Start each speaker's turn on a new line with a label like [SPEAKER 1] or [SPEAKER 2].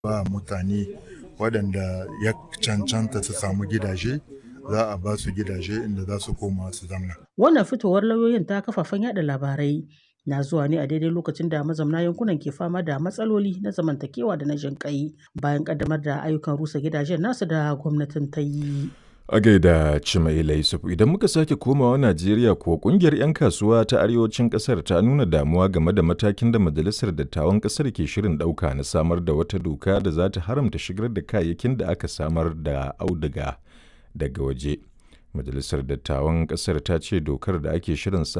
[SPEAKER 1] ba mutane waɗanda ya cancanta su samu gidaje za a ba su gidaje inda za su koma su zamna.
[SPEAKER 2] Wannan fitowar lauyoyin ta kafafen yada labarai na zuwa ne a daidai lokacin da mazauna yankunan ke fama da matsaloli na zamantakewa da na jinƙai bayan ƙaddamar da ayyukan rusa gidajen nasu da gwamnatin ta yi.
[SPEAKER 3] A gaida Cimaila Yusuf idan muka sake komawa Najeriya kuwa kungiyar 'yan kasuwa ta arewacin kasar ta nuna damuwa game da matakin da majalisar dattawan kasar ke shirin ɗauka na samar da wata doka da za ta haramta shigar da kayayyakin da aka samar da auduga daga waje. Majalisar dattawan kasar ta ce dokar da ake shirin sa